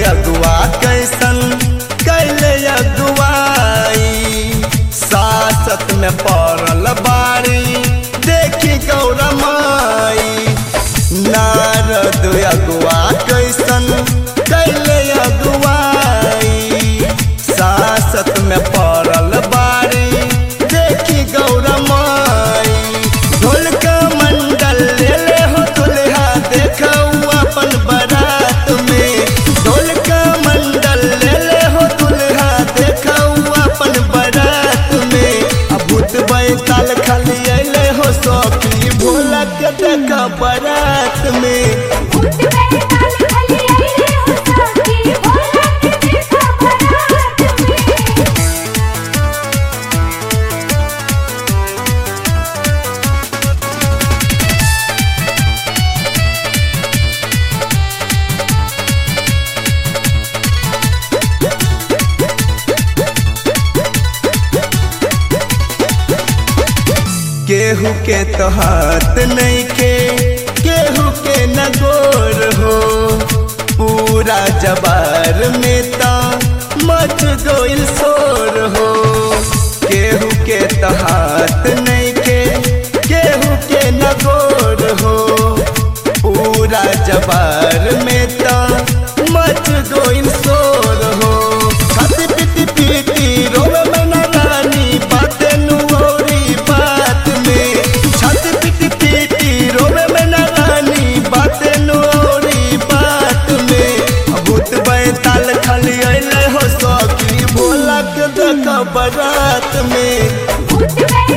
अगुआ कैसन कैले अगुआई सासत में पड़ल बारी देखी गौरमाई नारद अगुआ कैसन कैले अगुआई सासत में पड़ल बारी देखी गौरमाई ढोलक मंडल ले ले हो दुल्हा देखऊ अपन बारात में ढोलक मंडल ले ले हो दुल्हा देखऊ अपन बारात में अब भूत बैताल खाली अइले हो सौखी भोला के देखा बारात में भूत बैताल खली आइले हो साथी भोला के देखा बारात में केहू के तो हाथ नहीं के केहू के न गोर हो पूरा जबार में ता मच गोइल शोर हो केहू के तो हाथ नहीं के केहू के न गोर हो पूरा जबार में ता मच गोइल शोर हो खाती पीती पीती रोवे में ना रानी बातें नुऔरी बात में छाती पीटी पीटी रोवे में ना रानी बातें नुऔरी बात में भूत बैताल खाली अइले हो सौकी भोला के देखा बारात में भूत बैताल